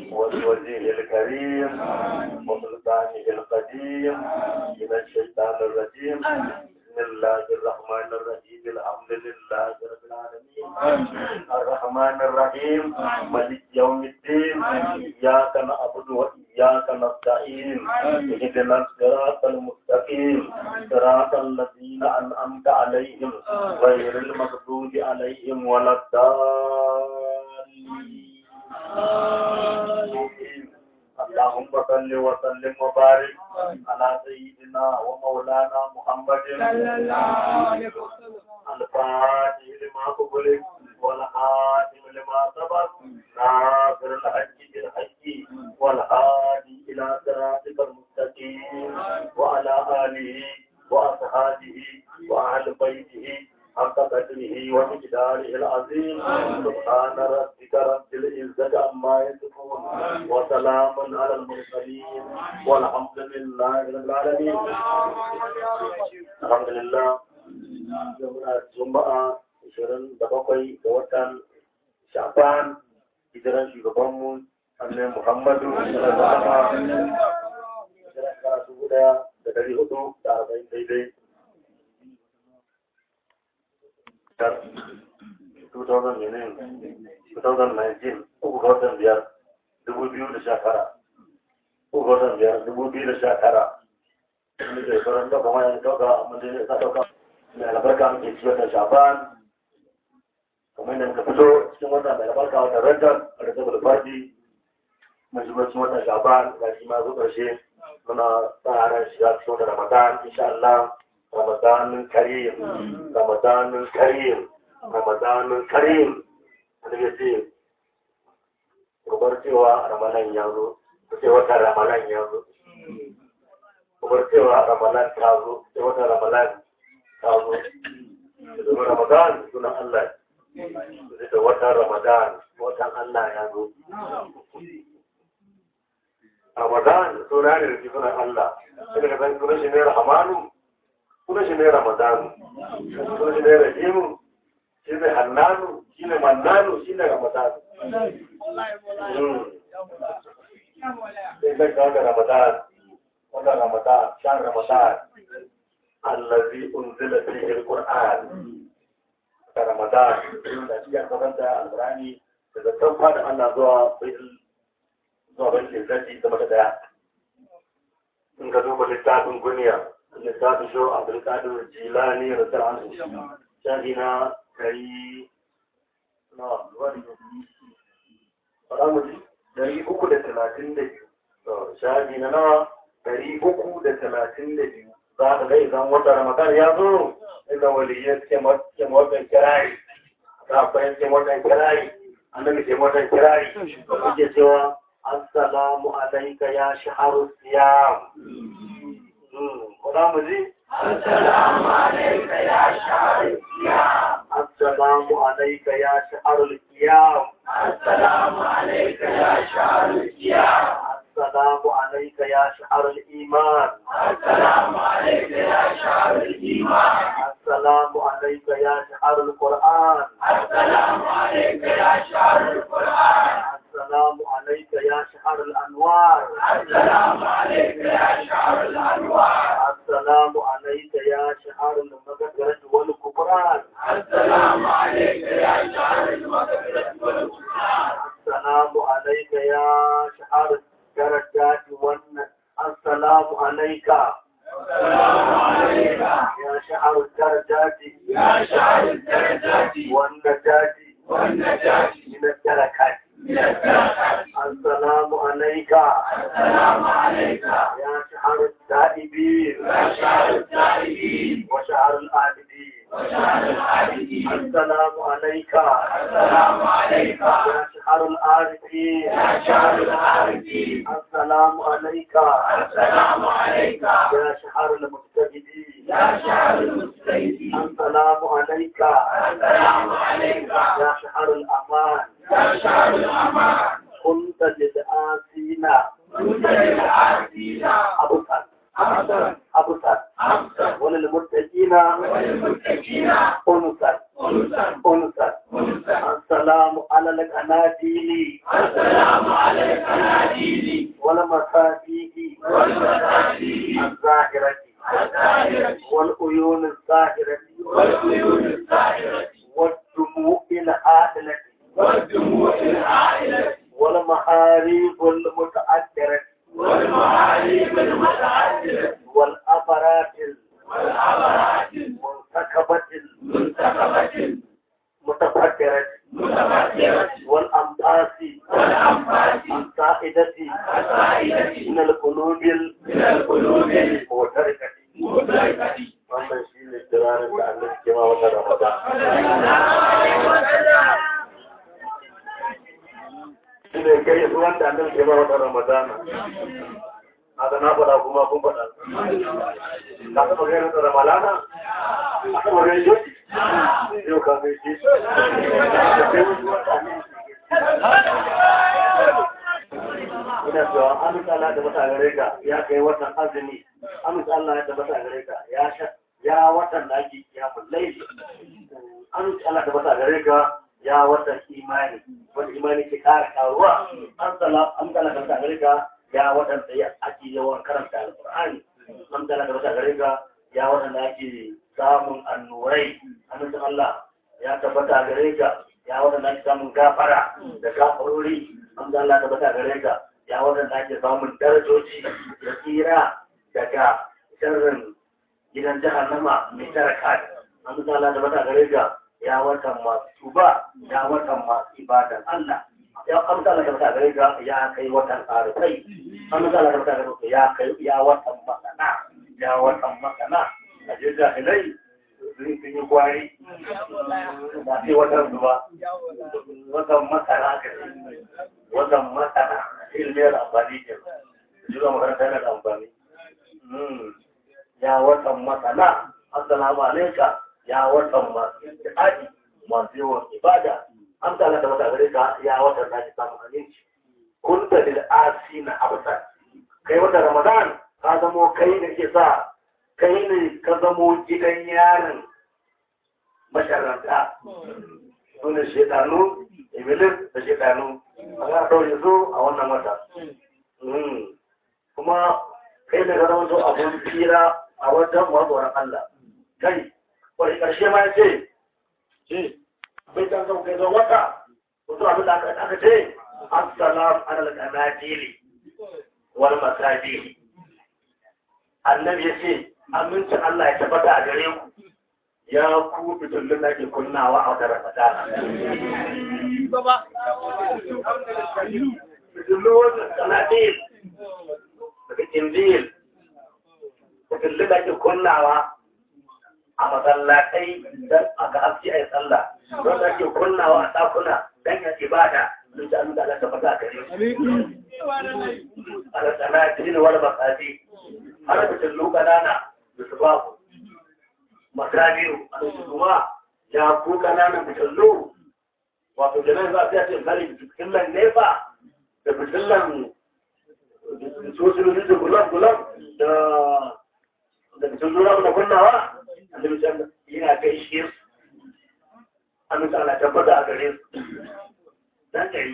وبوجهه الكريم وسلطانه القديم من الشيطان الرجيم بسم الله الرحمن الرحيم الحمد لله رب العالمين الرحمن الرحيم مالك يوم الدين إياك نعبد وإياك نستعين اهدنا الصراط المستقيم صراط الذين أنعمت عليهم غير المغضوب عليهم ولا الضالين اللهم صل وسلم وبارك على سيدنا ومولانا محمد صلى الله عليه وسلم الفاتح لما قبل والحاتم لما سبق ناصر الحج بالحج والهادي الى صراطك المستقيم وعلى اله واصحابه واهل بيته حق قدره ومقداره العظيم سبحان ربك رب العزة عما يصفون وسلام على المرسلين والحمد لله رب العالمين الحمد لله juma'a 27 ga watan shafan hijiran shugabanmu annabi muhammadu sallallahu alaihi wasallam hijiran karatu guda da dari hudu da arba'in daidai 2019 uku ga watan biyar dubu biyu da sha tara uku ga watan biyar dubu biyu da sha tara wani ke sauran ɗauka ma yanzu ɗauka amma dai ya ɗauka mai albarka muke cikin watan shafan kamar yadda muka fito cikin watan mai albarka watan rantar a da saboda fadi mai shigo cikin watan shafan ga shi ma zo ƙarshe muna tsara shiga cikin watan ramadan insha Allah ramadanin karim ramadanin karim ramadanin karim wanda ya ce kubar cewa ramadan ya zo ku ce watan ramadan ya zo kubar cewa ramadan ta zo ce watan ramadan ta zo domin ramadan sunan Allah da watan ramadan watan Allah ya zo ramadan suna ne da sunan Allah sai daga san sunan shi ne rahamanu sunan shi ne ramadan sunan shi ne rahimu shi ne hannanu shi ne mannanu shi ne ramadan sai zai kawo da ramadan watan ramadan shan ramadan الذي أنزل فيه القرآن رمضان da shi ya karanta alqur'ani daga kan fada Allah zuwa bil zuwa bil lillahi da mata daya in ka duba littafin guniya littafin sho Abdul Qadir Jilani radiyallahu anhu shahi na kai na wani Faramuji dari uku da talatin da biyu. Shahi na nawa dari uku da talatin da biyu. za ka ga idan wata ramadan ya zo idan waliyyar ke watan kirari za a bayan ke watan kirari annabi ke watan kirari suke cewa assalamu alaika ya shaharu siyam ko za mu ji السلام عليك يا شهر الصيام assalamu alaika ya shaharu siyam السلام عليك يا شهر الصيام assalamu alaika ya shaharu iman السلام عليك يا شهر الإيمان assalamu alaika ya shaharu qur'an السلام عليك يا شهر القرآن السلام عليك يا شهر الأنوار السلام عليك يا شهر الأنوار السلام عليك يا شهر المغفرة والكفران السلام عليك يا شهر المغفرة والغفران السلام عليك يا شهر الدرجات والن السلام عليك السلام عليك يا شهر الدرجات يا شهر الدرجات والنجاة والنجاة من الدركات من الدرجات السلام عليك السلام عليك يا شهر التائبين يا شهر التائبين وشهر العابدين وشهر العابدين السلام عليك السلام عليك يا شهر العارفين يا شهر العارفين السلام عليك السلام عليك يا شهر المجتهدين يا شهر المجتهدين السلام عليك السلام عليك يا شهر الأمان يا شهر الأمان كنت للآسين كنت للعارفين أبصر أبصر أبصر أبصر وللمتقين وللمتقين أنصر أنصر أنصر أنصر السلام على القناديل السلام عليك والمحاريب المتأثرة والمعاريف المتعددة والأمرات والعبرات المنتخبة المنتخبة المتفكرة المتفكرة والأنفاس والأنفاس السائدة السائدة من القلوب من القلوب المعتركة المدركة wannan shi ne kiranin da annabi ke ma wata ramadan shi ne kai su wanda annabi ke ma wata ramadan haka na faɗa kuma kun faɗa ka taɓa gani da ramalana ka taɓa gani shi yau ka gani shi da kai wasu wata ina cewa amince Allah da mata gare ka ya kai watan azumi amince Allah ya tabbata gare ka ya sha ya watan da ake kiyamun laifi amince Allah da mata gare ka ya watan imani wanda imani ke kara karuwa an tsala an tsala da mata gare ka ya watan da ake yawan karanta alqur'ani an tsala da mata gare ka ya watan da ake samun annurai amince Allah ya tabbata gare ka ya watan da ake samun gafara da gafarori an tsala da mata gare ka ya waɗanda ake samun darajoji da tsira daga sharrin gidan jahannama mai tara kai an misala da mata gare ga ya watan masu tuba ya watan masu ibadan Allah ya an misala da mata gare ga ya kai watan arifai an misala da mata gare ga ya kai ya watan masana ya watan masana a je jahilai sun sun yi kwari ba sai watan zuba watan masana ka ce watan masana ilmiyar amfani ke zuwa makaranta yana da amfani ya watan masana assalamu alaika ya watan masu jihadi masu yawan ibada an ta da mata gare ka ya watan da ke samun aminci kun da lil asi na absan kai watan ramadan ka zamo kai ne ke sa kai ne ka zamo gidan yarin masharanta su ne shedanu iblis da shedanu a ga ɗaure su a wannan wata kuma kai ne zama zo abun fira a wajen mazoran Allah kai wani ƙarshe ma ya ce ce bai can zama kai zon wata wasu abin da aka ce assalam alal qanadili wal masajidi annabi ya ce amincin Allah ya tabbata a gare ku ya ku fitullun da ke kunnawa a wata ramadana fitullu wajen sanadil daga injil fitullu da ke kunnawa a masallatai don a ga haske a yi sallah don da ke kunnawa a ɗakuna don ya ibada don ta nuna da tabbata a gare su ala sanadil wal masadi har fitullu ƙanana da su ba ku masabiru a kuma ya ku ƙananan fitillu wato janar za a ce misali fitillan nefa da fitillan sosiyoyi da gulam-gulam da da fitillu na da kunnawa a da misali yana kai shi a misali tabbata a gare su dan ɗari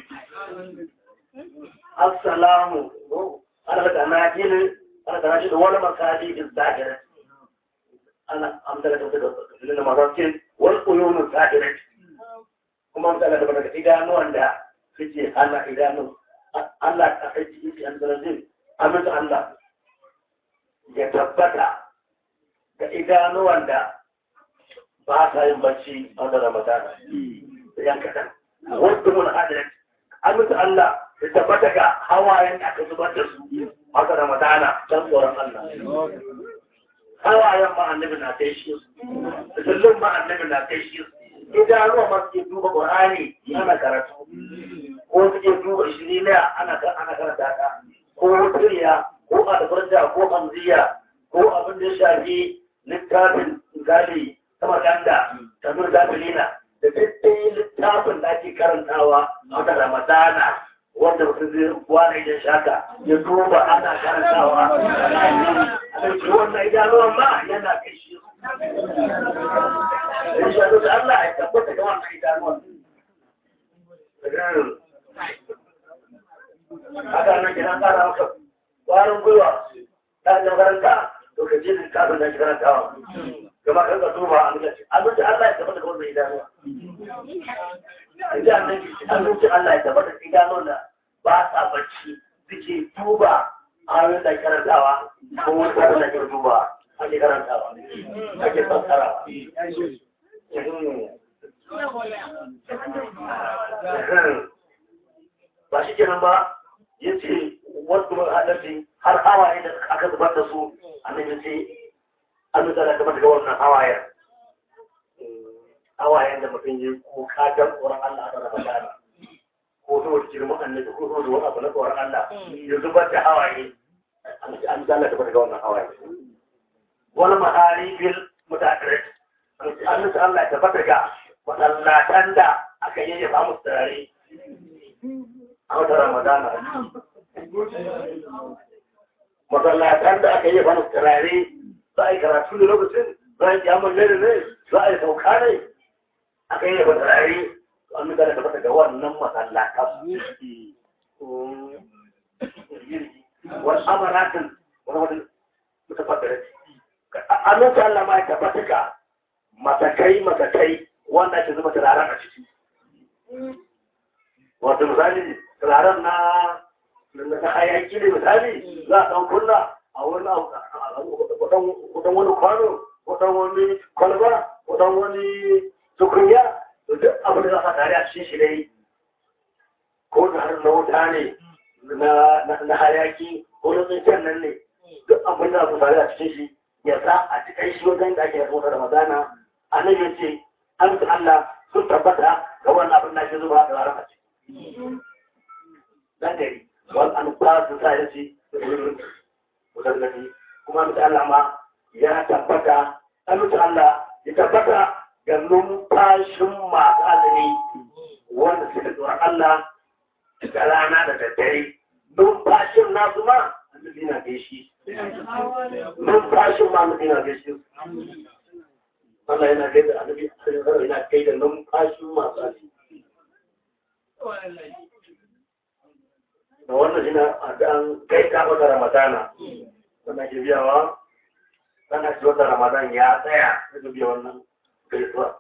assalamu ana da na gini ana da shi da wani makali izdahirar ana amsala da daga filin mazakin wani koyonin sa'irai kuma amsala da daga idanuwan da suke hana idanu Allah ta aiki yake an zarafin amince Allah ya tabbata ga idanuwan da ba sa yin bacci a wata ramadana da yan kaɗan wasu mun adalci amince Allah ya tabbata ga hawayen da aka zubar da su a wata ramadana don tsoron Allah hawayen ma annabi na kai shi su zullun ma annabi na kai shi su idanuwa ma suke duba qur'ani ana karatu ko suke duba shirina ana ana karanta ta ko tiriya ko alfarja ko hamziya ko abin da ya shafi littafin gali ta maganda ta nur gafilina da dukkan littafin da ake karantawa a wata ramadana wanda mutum zai wani da shaka ya duba ana karantawa a ɗauki wannan idanuwan ma yana kai shi in sha da Allah ya tabbata da wannan idanuwan haka nan kina kara maka ƙwarin gwiwa ta da makaranta to ka je littafin da ke karantawa gama kan ka duba a gaci abinci Allah ya tabbata da wannan idanuwa abinci Allah ya tabbata da idanuwan da ba sa bacci suke duba ayoyin da karantawa ko wani karin da ke duba ake karantawa ake fassarawa ba shi kenan ba ya ce wasu halarci har hawaye da aka zubar da su annabi ya ce an nuna da kamar daga wannan hawayen hawayen da mutum ya kuka don tsoron Allah a Ramadana ko saboda girman annabi ko saboda wani abu na tsoron Allah ya zubar da hawaye an zalla da daga wannan hawaye wani mahari bil mutadirat an nuna Allah ya tabbata ga masallatan da aka yi ya samu turare a wata Ramadana masallatan da aka yi ya samu turare za a yi karatu ne lokacin za a yi kyamun lere ne za a yi sauka ne aka yi yaba turare an nuka da tabbata ga wannan masallatan wani amaratin wani wani mutafaddare an nuka Allah ma ya tabbata ga matakai matakai wanda ake zuba turaren a ciki wato misali turaren na na hayaki ne misali za a ɗan kunna a wani wadan wani kwano wadan wani kwalba wadan wani tukunya da duk abin da za a tare a cikin shi dai ko da har na wuta ne na hayaki ko na tsincen nan ne duk abin da za tare a cikin shi ya sa a cikin shi wajen da ake yasa da magana annabi ya ce an ta Allah sun tabbata ga wannan abin da ke zuba da ranar a ciki dan gari wal an ba su sa ya ce musallafi kuma mutu Allah ma ya tabbata an mutu Allah ya tabbata ga numfashin masu azumi wanda suka tsoron Allah da rana da daddare numfashin nasu ma annabi na gaishe numfashin ma annabi na gaishe Allah yana gaida annabi yana gaida numfashin masu azumi da wannan shi na an kai ka wata ramadana wanda ke biyawa kana ci wata ramadan ya tsaya da biya wannan gaisuwa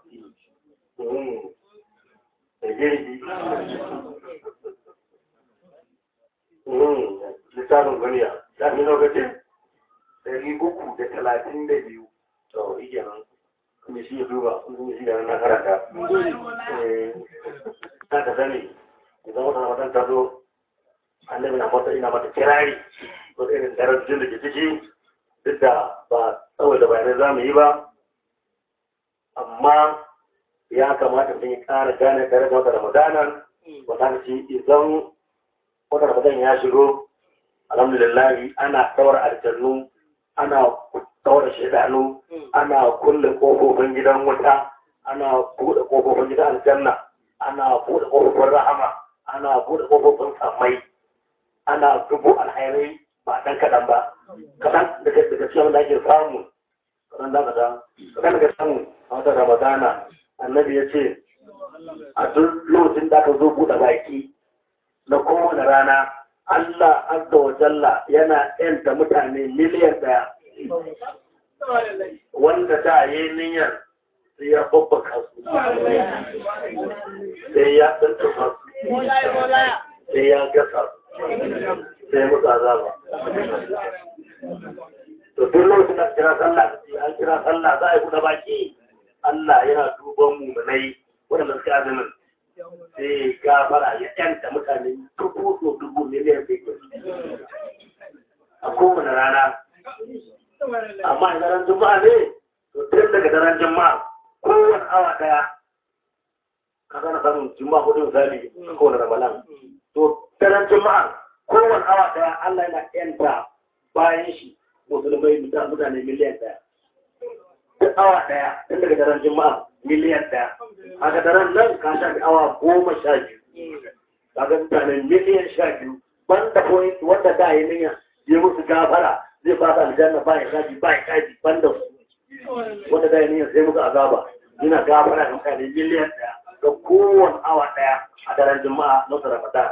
da girgi littafin ganiya ya fi lokacin ɗari uku da talatin da biyu to ike nan kuma shi ya duba kuma shi da na karanta na ka sani idan wata ramadan ta zo annabi na mata ina mata kirari ko irin darajin da ke ciki duk da ba tsawai da bayanai za mu yi ba amma ya kamata mutum ya ƙara gane tare da wata ramadanan wata ce idan wata ramadan ya shigo alhamdulillah ana kawar aljannu ana kawar shaidanu ana kulle kofofin gidan wuta ana buɗe kofofin gidan aljanna ana buɗe kofofin rahama ana buɗe kofofin tsammai ana dubu alhairai ba ɗan kaɗan ba kaɗan daga daga cikin da ake samu kaɗan da kaɗan kaɗan daga samu a wata ramadana annabi ya ce a duk lokacin da aka zo buɗe baki na kowane rana Allah azza wa jalla yana yanta mutane miliyan ɗaya wanda da yi niyyar sai ya babbaka su sai ya tsantsama su sai ya gasa su sai musu azaba. To duk lokacin da kira sallah an kira sallah za a yi kuɗa baki Allah yana duban mummunai waɗanda suka azumin sai gafara ya ƴanta mutane dubu so dubu miliyan biyu a kowane rana. Amma idan ran juma'a ne to tun daga daren juma'a kowane awa ɗaya ka gana samun juma'a hudu misali a kowane ramadan. To daren juma'a kowane awa daya Allah yana yanta bayan shi musulmai mutane miliyan daya. Duk awa daya tun daga daren juma'a miliyan daya. A ga daren nan ka shafi awa goma sha biyu. Kaga mutane miliyan sha biyu. Banda point wanda da yi niyya ya musu gafara zai ba su aljanna ba ya shafi ba ya shafi banda su. Wanda da yi niyya sai musu azaba. Yana gafara ga mutane miliyan daya. Ga kowane awa daya a daren juma'a na Ramadan.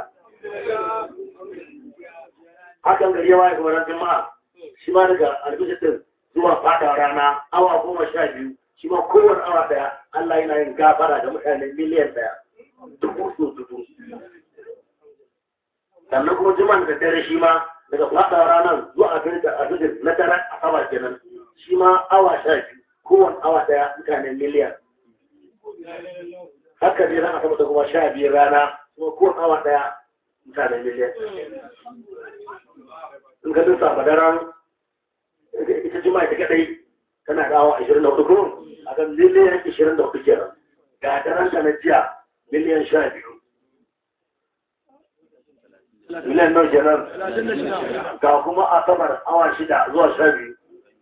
hakan gari yawa ya kamar jama'a shi ma daga albijitin zuwa fata rana awa goma sha biyu shi ma kowane awa daya Allah yana yin gafara da mutane miliyan daya dubu so dubu sannan kuma juma'a da dare shi ma daga fada ranar zuwa a gari da asibiti na daren asabar kenan shi ma awa sha biyu kowane awa daya mutane miliyan haka ne ran asabar da kuma sha biyu rana kuma kowane awa daya mutane miliyan in ka dusa madaran ita juma'a ta kadai tana da awa ashirin da hudu ko a kan miliyan ashirin da hudu kenan ga daren ta na jiya miliyan sha biyu miliyan nau kenan ga kuma asabar awa shida zuwa sha biyu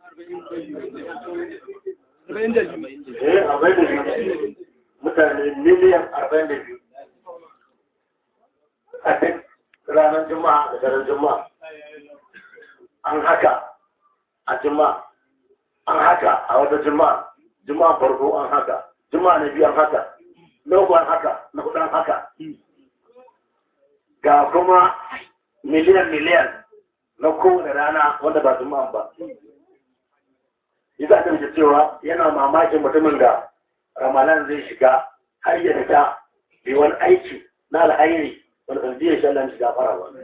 eh arba'in da biyu mutane miliyan arba'in da biyu a duk ranar juma'a da daren juma'a an haka a juma'a an haka a wata juma'a juma'a farko an haka juma'a na biyu an haka na uku an haka na hudu an haka ga kuma miliyan miliyan na kowane rana wanda ba juma'a ba yi za ta cewa yana mamakin mutumin da ramalan zai shiga har ya fita bai wani aiki na alhairi wani sanadiyar shi Allah shiga fara ba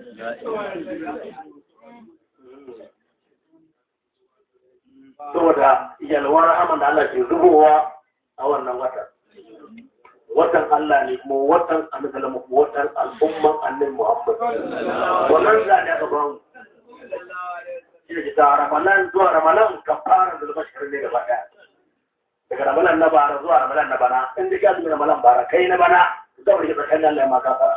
saboda yalwar rahaman da Allah ke zubowa a wannan watan watan Allah ne kuma watan annabi kuma watan al'umman annabi Muhammad wannan zane aka ba mu shi ne ta ramalan zuwa ramalan kafara da bashir ne gaba daya daga ramalan na bara zuwa ramalan na bana in da ka zuwa ramalan bara kai na bana zaure ke tsakanin Allah ya maka fara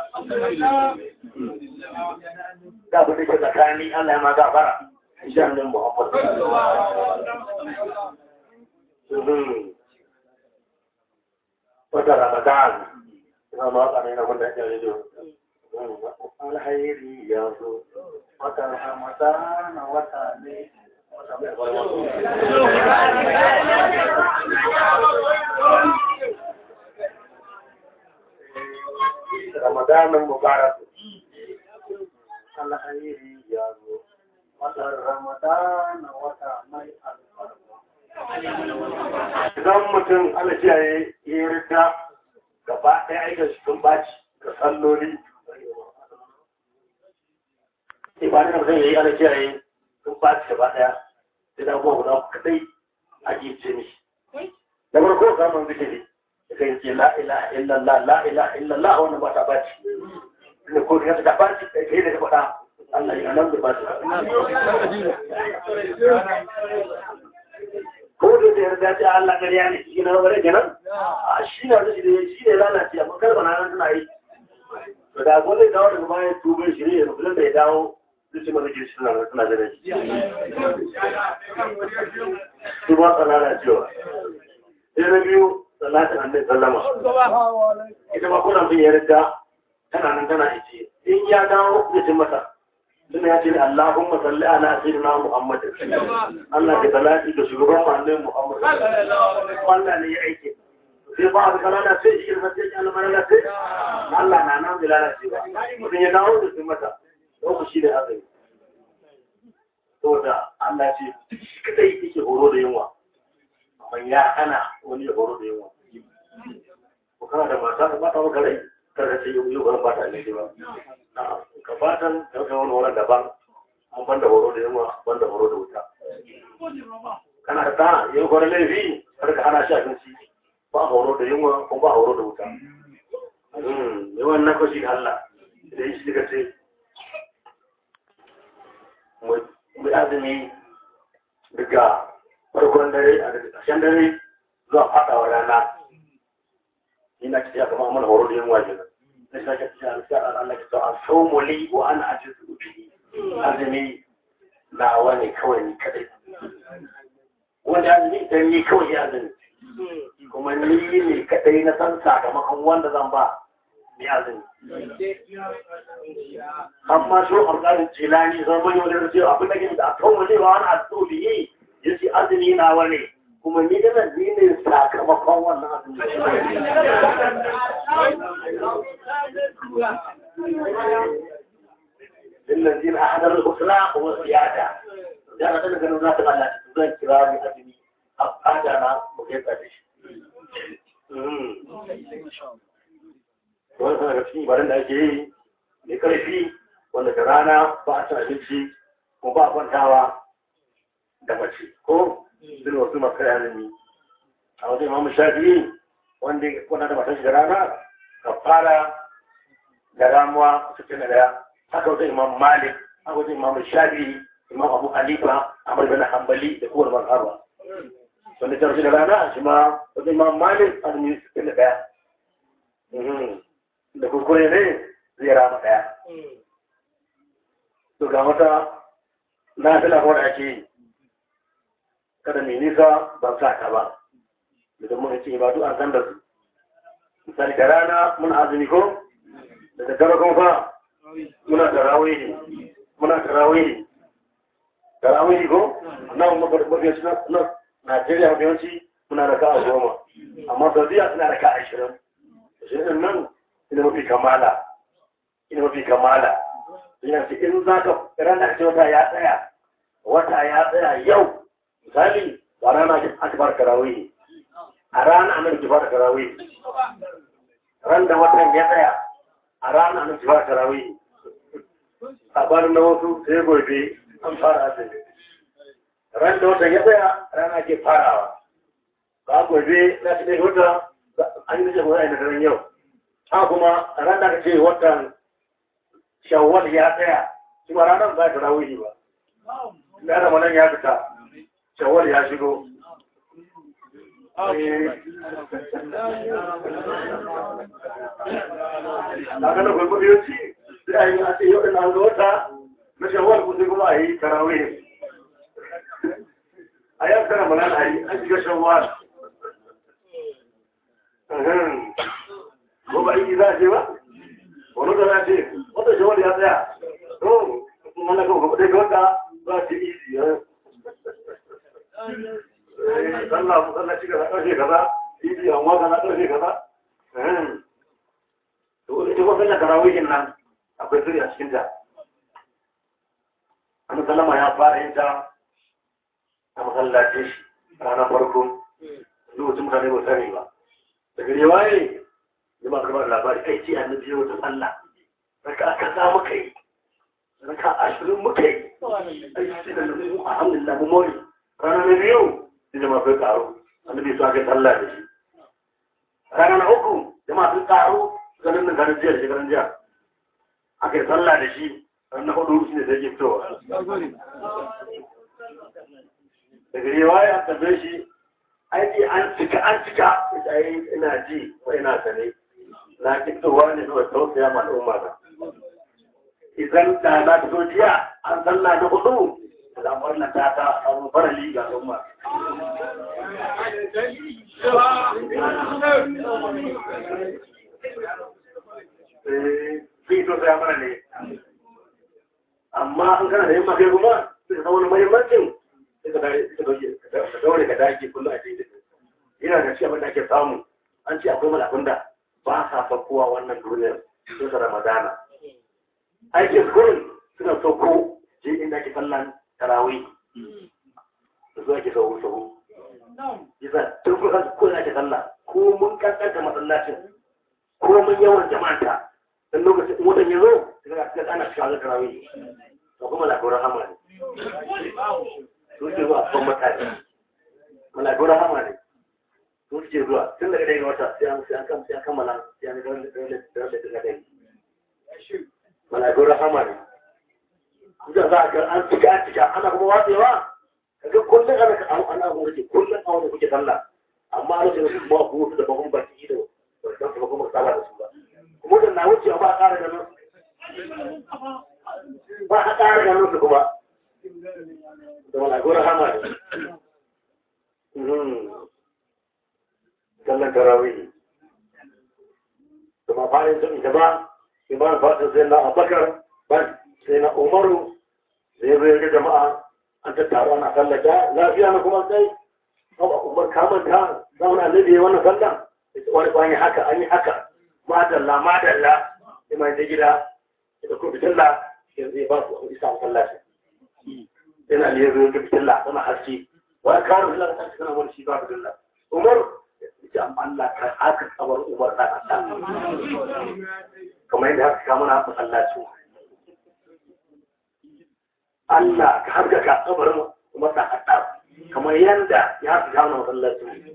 da bu da ke tsakanin Allah ya maka fara insha Allah Muhammad wata ramadan ina ma ka ne na wanda ya yi alhairi ya zo wata ramadan wata ne wata mai ramadanin mubarak alhairi ya zo wata ramadan wata mai alfarma idan mutum ana kiyaye ya rita gaba ɗaya aikin shi sun baci ga salloli ibanin da mutum ya yi ana kiyaye sun baci gaba ɗaya sai da abubuwa guda kaɗai ake ce mishi da farko samun zikiri da kai ce la ilaha illallah la ilaha illallah wannan ba ta baci ne ko da ta baci kai da ta faɗa Allah ya nan da ba ta ko da da yarda ce Allah ƙarya ne shi na bare kenan a shi na da shi da shi ne lalace amma kar bana nan tana yi to da ko zai dawo daga bayan tuban shi ne mutum da ya dawo zai ci mana ke shi na tana da shi su ba ta lalacewa sai na biyu salatin annabi sallama ita ma kuna bin yarda tana nan tana ice in ya dawo zai ci mata suna ya ce Allahumma salli ala sayyidina Muhammad Allah ka salati da shugaban manzon Muhammad Allah ne ya aike sai ba a kalala sai shi ne sai Allah mara sai Allah na nan da lalace ba mutum ya dawo da sun mata ko shi da azumi saboda Allah ce kadai yake horo da yunwa amma ya hana wani ya horo da yunwa ko kana da mata ba ta maka rai kada ce yau yau ba ta ne ba ka fatan ɗauka wani wurin daban an banda horo da yunwa banda horo da wuta kana da ta yin kwanan laifi har ka hana shi abinci ba horo da yunwa ko ba horo da wuta yawan na kwashi Allah da yi shi daga ce mu azumi daga farkon dare a daga ƙarshen dare zuwa faɗawa rana ina ce ya kama mana horo da yunwa kenan Allah ke cewa saumu li wa ana ajizu bihi azumi na wani kawai ni kadai wanda azumi dan ni kawai ya azumi kuma ni ne kadai na san sakamakon wanda zan ba ni azumi amma shi alƙalin jilani zan bani wani rasu abin da ke da saumu li wa ana ajizu bihi yace azumi na wani kuma ni da nan ni ne sakamakon wannan azumi للذين أحضروا الأسرى والزيادة زيادة تلك الناس على تزال كرام أدمي أبعادنا مكيف أدش wani sana ga cikin barin da ake yi mai karfi wanda da rana ba a cin abinci ko ba a kwantawa da mace ko zai wasu masu kai azumi a wajen imamu shafi'i wanda ya kwanta da matan shi da rana ka fara da ramuwa sittin da ɗaya haka wajen imam malik haka wajen imam shafi'i imam abu hanifa amar bin hanbali da kowar mazhaba wanda ta da rana shi ma wajen imam malik azumi sittin da ɗaya da kuskure ne zai rama ɗaya to ga wata na fi lafiya da ake yi kada mai nisa ba sa ta ba da mun ce ba duk an san da su misali da rana muna azumi ko da daddare kuma fa muna tarawih muna tarawih tarawih ko nan mu bar bar shi na Najeriya da yawanci muna raka a goma amma Saudiya suna raka a ashirin ashirin nan ina mafi kamala ina mafi kamala ina ce in za ka ranar ce wata ya tsaya wata ya tsaya yau misali ba rana aka fara tarawih a rana nan ki fara tarawih ran da watan ya tsaya a rana nan ki fara tarawih a bar na wasu sai gobe an fara azumi ran da watan ya tsaya rana ke farawa ba gobe na ci dai wata an yi da wani da ran yau ha kuma ran da ce watan shawwal ya tsaya shi ma ranar ba tarawih ba da ramadan ya fita shawwal ya shigo a ganin gwagwabiyoci sai a yi a ce yau ina ga wata na shawar kusa kuma a yi tarawih a yi tara mana a yi an shiga shawar ko ba yi za a ce ba wani da za ce wata shawar ya tsaya to mana ga gwagwabe ga wata za a ce isi sallah musalla ci kaza ƙarfe kaza idi amma kaza ƙarfe kaza to ita kuma sallar tarawihin nan akwai sirri a cikin ta annabi sallama ya fara yin ta a masallaci shi ranar farko lokacin mutane ba sani ba da gari waye da ba kamar labari kai ce annabi yau ta sallah raka aka za muka yi raka ashirin muka yi ai sai da mu alhamdulillah mu mori ranar na biyu sai jama'a sun karu annabi su aka sallah da shi rana na uku jama'a sun karu ganin nan ganin jiya shekaran jiya aka yi sallah da shi ranar na hudu shi ne da yake fitowa daga rewa ya tabe shi aiki an cika an cika ai ina ji ko ina sane na fitowa ne zuwa tausaya ma al'umma na idan da na fito jiya an sallah na hudu al'amuran na ta ta abu farali ga al'umma zai to sai mana ne amma an kana da yamma kai kuma sai ka wani muhimmancin sai ka daure ka dage kullu a cikin yana da shi abin da ake samu an ce akwai malakun da ba sa fakkowa wannan duniyar sai ta ramadana aikin kurin suna sauko je inda ake sallan tarawih da zuwa ke sauko sauko yasa tun kusa ko ake sallah ko mun kankanta masallacin ko mun yawan jama'anta dan lokacin mutan ya zo daga cikin ana shiga da tarawih to kuma la gora hama ne to ke zuwa ban mutane mala gora hama ne to ke zuwa tun daga daga wata sai an sai an kam sai an kammala sai an ga da da da da da mala gora hama ne kuka za ga an cika an cika ana kuma watsewa kaga kullum ana ka ana kuma ce kullum a wani kuke sallah amma a lokacin su ba ku da bakon baki da wannan su kuma saba da su ba kuma da na wuce ba a ƙara ganin ba a ƙara ganin su kuma da malagora hama ne sallan tarawih da ma fa'in sun ita ba iman fatan sai na abakar ba sai na umaru zai zai ga jama'a an tattaro ana sallata lafiya na kuma sai umar kamanta zauna nabi wannan sallan wani ba yi haka an yi haka madalla madalla ima da gida da kuma fitilla yanzu ya ba su isa masallaci yana ne zo da fitilla tana haske wani karo fitilla ta haske tana wani shi ba fitilla umar ya Allah ka haka tsabar umar ta kasa kamar yadda haka kama na masallaci Allah ka haskaka kabarin Umar da Khattab kamar yanda ya haskaka mana masallacin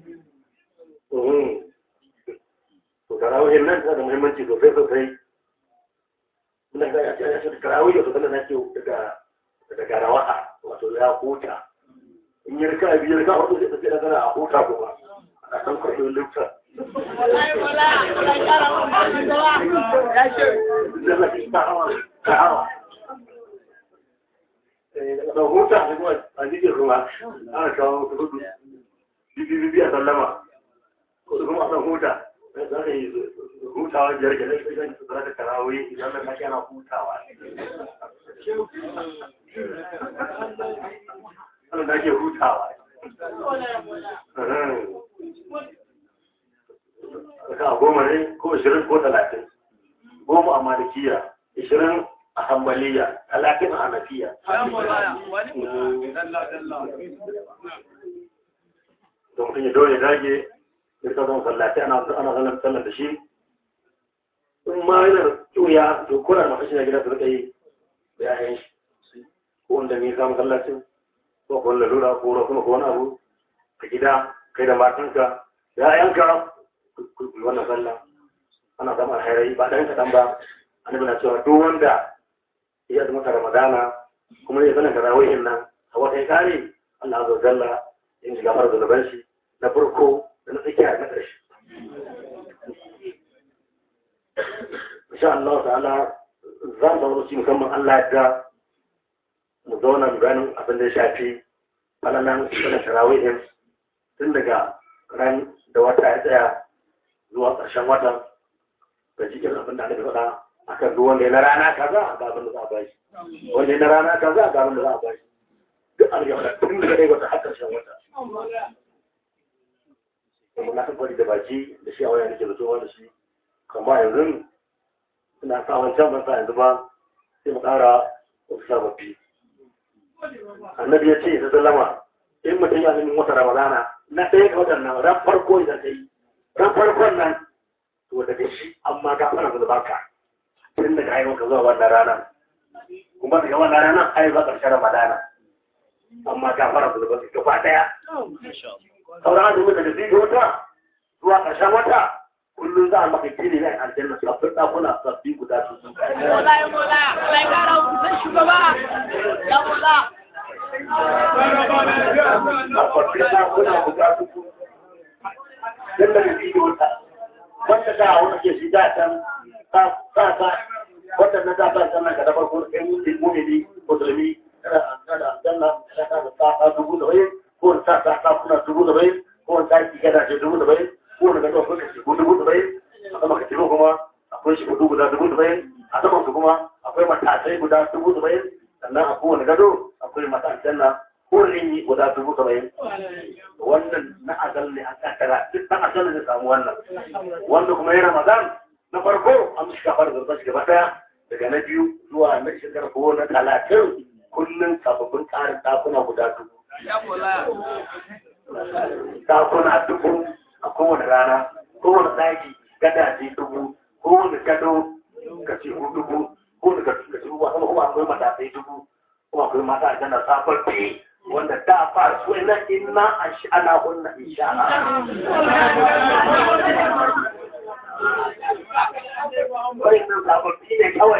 to tarawihin nan tana da muhimmanci sosai sosai muna ga ya ce tarawih to kana nake daga daga rawaha wato ya huta in yi rika biyu rika hudu sai tafi daga a huta kuma a san kwaɗo lufta da huta kuma a jikin ruwa ana kawo hudu bibi a sallama kuma a san huta za ka yi hutawa biyar ke nan sai su zara da tarawih idan da kake ana hutawa ana da ake hutawa ka goma ne ko ishirin ko talatin goma a malikiya ishirin a hambaliya talatin a hanafiya don mutum ya dole dage ya sa zama sallatai ana ana zanen sallar da shi in ma yana tuya to kuna masu shi na gida su rika yi da yayan shi ko wanda ne samun sallacin ko ko wani lalura ko ruwa kuma ko wani abu a gida kai da matanka ya yanka ku wannan sallah ana samun alhairai ba ɗan kaɗan ba annabi na cewa duk wanda ya zama ta ramadana kuma ya sanar da rawayin nan a wata ya kare Allah azza wa jalla in shiga mara zunuban shi na farko da na tsakiya na ƙarshe insha Allah ta'ala za mu zama musamman Allah ya mu zauna mu ganin abin da ya shafi falalan sanar tarawihin tun daga ran da wata ya tsaya zuwa ƙarshen watan da jikin abin da aka faɗa akan duk wanda ya na rana kaza ga abin da za a bashi wanda ya na rana kaza ga abin da za a bashi duk an yau tun daga dai wata har ƙarshen wata kuma na tabbari da baki da shi a waya nake da tsohon da shi kama yanzu ina sa wancan ban sa yanzu ba sai mu ƙara wasu sababbi annabi ya ce ta sallama in mutum ya nemi wata ramadana na ɗaya ga watan nan ran farko idan ta yi ran farkon nan to daga shi amma ga fara da baka tun daga ayyuka zuwa wannan rana kuma daga wannan rana ayyuka ƙarshen ramadana amma ga fara da baka gaba ɗaya sauran azumin daga zai wata zuwa ƙarshen wata kullum za a maka gini na aljanna sabbin ɗakuna sabbi guda su sun kai. Mola ya mola, Allah ya kara kusan shugaba. Ya mola. Sabbin ɗakuna guda su sun Dan daga zai wata. Wanda da wani ke shiga can sa sa wanda na da ba sannan ka da farko kai mutum mumini musulmi kada kada aljanna kada da sa dubu da bai ko sa sa ɗakuna dubu da bai ko sa ki gada ce dubu da bai ko daga ɗaukar ka shigo dubu da bai a sama ka shigo kuma akwai shigo guda dubu da bai a saman su kuma akwai matasai guda dubu da bai sannan a kowane gado akwai mata aljanna ko rinyi guda dubu da bai wannan na azal ne an kaddara duk ɗan azal ne samu wannan wanda kuma ya ramadan na farko an shi kafar zarba shi gaba ɗaya daga na biyu zuwa na shekara ko na talatin kullum sababbin ƙarin ɗakuna guda dubu Ya mola. ɗakuna dubu a kowane rana kowane ɗaki gadaje dubu kowane gado katifu dubu kowane katifu ba kuma akwai matasai dubu kuma akwai mata a jana sababbi wanda da ba su ina inna a shi ana kunna insha Wai nan sababbi ne kawai.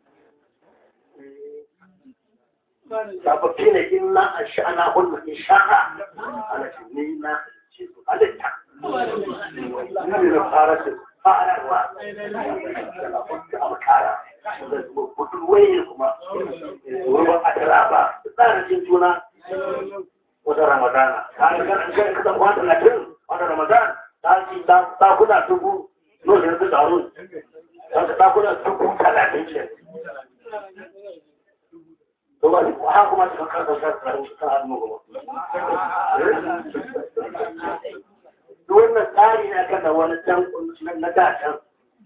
Sababbi ne inna a shi ana kunna insha ana ce ni na ce su halitta. Ni da fara su fararwa. Da alkara. Da budurwai ne kuma. Ruwan ataraba. Tsarin cin juna. Wata Ramadana. Ta ga kan kan kasan wata latin. Wata Ramadan. Ta ci ta kuna dubu. Nuna yanzu taru. Ta kuna dubu talatin ce. to ba ha kuma ta kan kan kan kan hannu kuma wannan tsari na kan da wani can na da can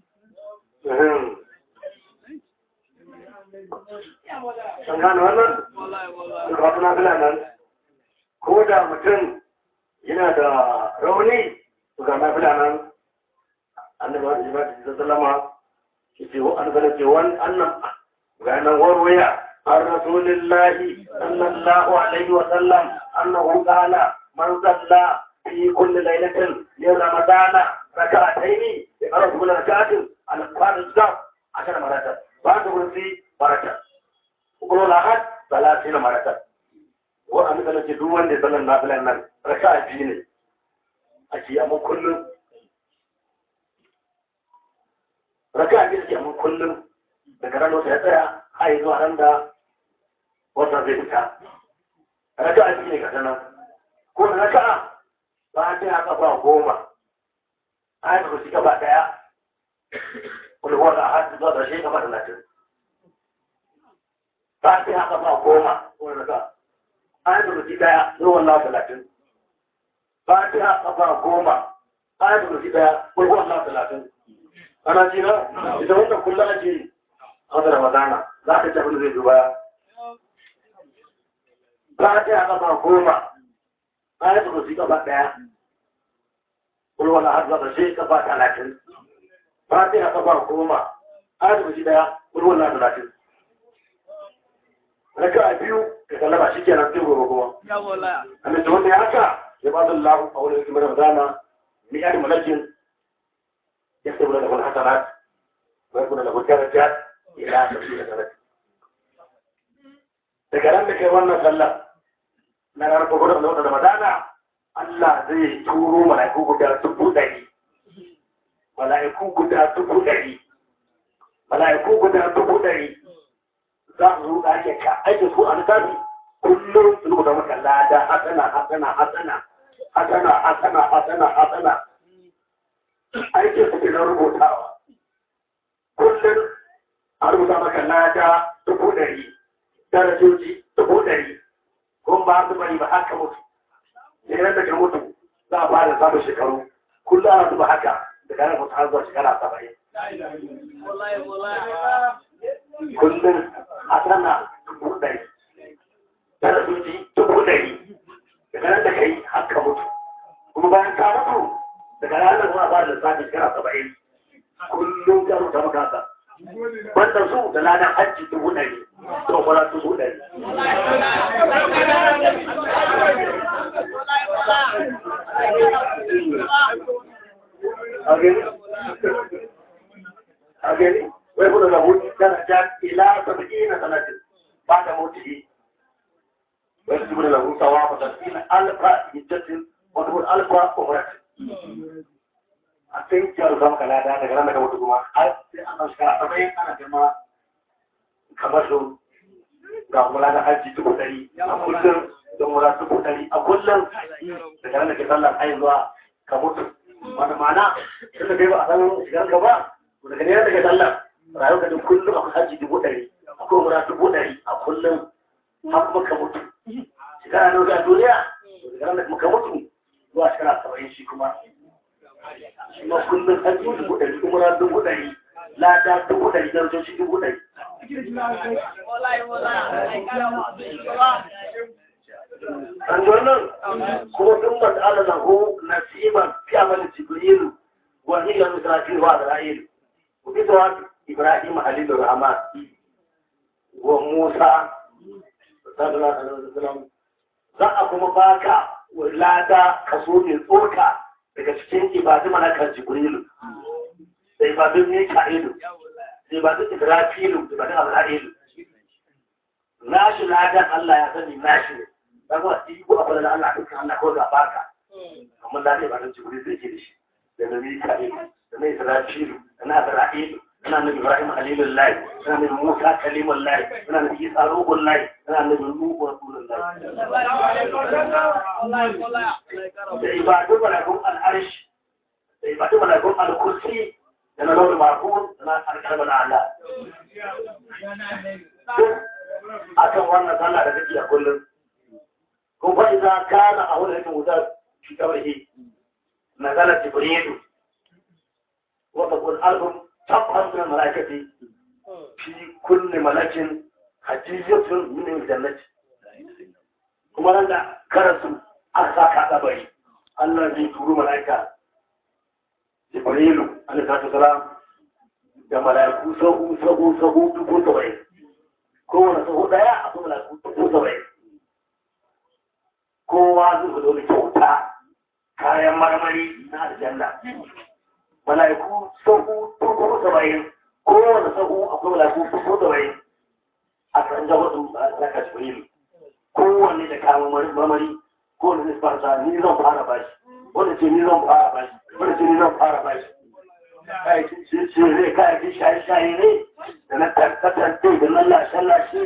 an gane wannan ka wata na fila nan ko da mutum yana da rauni to ga na fila nan annabi wa sallallahu alaihi wasallam ce an gane ce wani annan ga nan warwaya عن رسول الله صلى الله عليه وسلم أنه قال من صلى في كل ليلة من رمضان ركعتين يقرأ كل ركعة على القرآن الزام عشر مرات بعد كرسي مرة وقولوا الأحد ثلاثين مرة وأنا مثلا جدوان دي صلى الله عليه وسلم ركعتين أشياء كل ركعتين من كل daga ran wata ya tsaya har zuwa ran da wata zai fita raka'a biyu ne ga nan ko da raka'a ba ta ya kafa goma ayat kursi gaba daya wani wanda har zuwa da shi gaba talatin ba ta ya kafa goma ko da raka'a ayat kursi daya zuwa Allah talatin ba ta ya kafa goma ayat kursi daya ko Allah talatin ana ji na ita wannan kullum ake yi wata ramadana za ka tafi zai duba ba ta yi gaba goma ba ya tafi su gaba ɗaya kulwala har zaba sai gaba talatin ba ta yi gaba goma ba ya tafi ɗaya kulwala talatin raka a biyu ka kallaba shi kenan sai gobe kuma amma da wanda ya haka ya ba da lahu a wani hikimar ramadana mi'ar malakin ya tabbata da wani hasanat wa yakuna lahu darajat ila tafi da sarari daga ran da kai wannan sallah na ranar gwagwaro da wata ramadana Allah zai turo mala'iku guda dubu ɗari mala'iku guda dubu ɗari mala'iku guda dubu ɗari za su zo ɗake ka aiki su a littafi kullum su rubuta maka lada hasana hasana hasana hasana hasana hasana hasana aikin su ke na rubutawa kullum a rubuta maka lada dubu ɗari darajoji dubu ɗari kun ba su bari ba haka mutu da yanar da ka mutu za a fara samun shekaru kullum ana zuba haka da kayan mutu har zuwa shekara saba'in kullum a sana dubu ɗari darajoji dubu ɗari da kayan da ka yi haka mutu kuma bayan ka mutu daga ranar zuwa ba da lissafi shekara saba'in kullum ka rubuta maka haka wanda su da ladan hajji dubu ɗari to kwara dubu ɗari. A gani, wai kuna da hutu daraja ila saba'i na sanatin ba da mutu wai su kuna da hutawa ba ta fi alfa hijjatin wata wani alfa umaratin. a sai ki alfa maka lada daga ran da ka mutu kuma har sai an ɗauki a saba'in ana jama kamar su ga kuma lada hajji dubu ɗari a kullum da mura dubu ɗari a kullum daga ran da ke sallar ai zuwa ka mutu wani ma'ana tun da kai ba a san shigar ka ba to daga ne da ke sallar rayuwar ka duk kullum akwai hajji dubu ɗari akwai mura dubu ɗari a kullum har kuma ka mutu shekara nawa ga duniya daga ran da kuma ka mutu zuwa shekara saba'in shi kuma shi ma kullum an yi dubu ɗari umara dubu ɗari lada dubu ɗari darajoci dubu ɗari. An wannan kuma sun mata ala lahu nasiban fi amalin jibrilu wa hiya misratil wa azrail wa bi zawat ibrahim halilur rahman wa musa sallallahu alaihi wasallam za a kuma baka lada kaso mai tsoka daga cikin ibadu malakar jibrilu da ibadun mika'ilu da ibadun ibrafilu da ibadun azra'ilu nashi ladan Allah ya sani nashi ne dan wa shi ko abin da Allah dukkan Allah ko ga baka amma da ibadun jibrilu zai ke da shi da na mika'ilu da na ibrafilu da na azra'ilu ina nabi Ibrahim Khalilullahi ina nabi Musa Kalimullahi ina nabi Isa Ruhullahi ina nabi Nuhu Rasulullahi da ibadu malakun al'arshi da ibadu malakun al-kursi da na launin makon da na alƙalmar Allah. A kan wannan sallah da kake a kullum. Kun fa idan kana a wani rikin wutar shi kabarhi na zalar Jibrilu wata kun album tabbas min malakati fi kulli malakin hajjiyatun min jannati kuma nan da karasu an sa ka kabari Allah zai turu mala'ika Jibrilu alaihi salatu salam da mala'iku sahu sahu sahu dubu saba'in kowane sahu daya mala'iku sahu dubu saba'in kowane sahu akwai mala'iku dubu saba'in a kan jawatin malaka jibril kowanne da kayan marmari kowanne zai fara ni zan fara bashi wanda ce ni zan fara bashi wanda ce ni zan fara bashi kayakin ce ne kayakin shaye-shaye ne da na tarkatante da na lashe-lashe